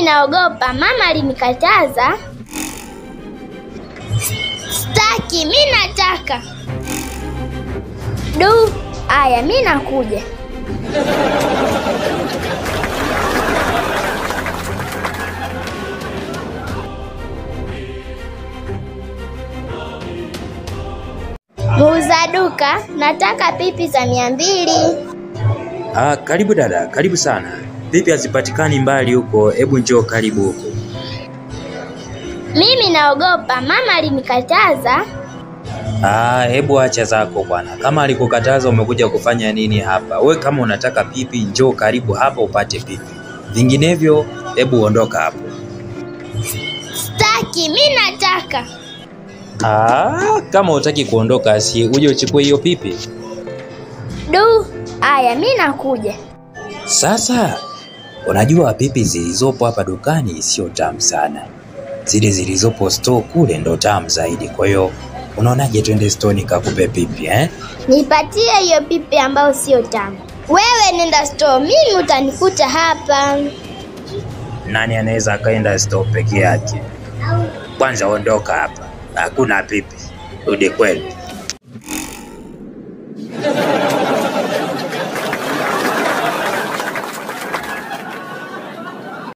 naogopa, mama alinikataza. Staki, mi nataka. Du, aya, mi nakuja. Muuza duka, nataka pipi za mia mbili. Ah, karibu dada, karibu sana. Pipi hazipatikani mbali huko, hebu njoo karibu huko. Mimi naogopa, mama alinikataza. Ah, hebu acha zako bwana. Kama alikukataza umekuja kufanya nini hapa? We kama unataka pipi, njoo karibu hapa upate pipi. Vinginevyo, hebu ondoka hapo. Staki, mi nataka. Ah, kama utaki kuondoka, si uje uchukue hiyo pipi. Du, aya, mi nakuja. Sasa unajua pipi zilizopo hapa dukani sio tamu sana, zile zilizopo store kule ndo tamu zaidi. Kwa hiyo unaonaje, twende store nikakupe pipi eh? Nipatie hiyo pipi ambayo sio tamu. Wewe nenda store, mimi utanikuta hapa. Nani anaweza akaenda store peke yake? Kwanza ondoka hapa, hakuna pipi, rudi kwenu.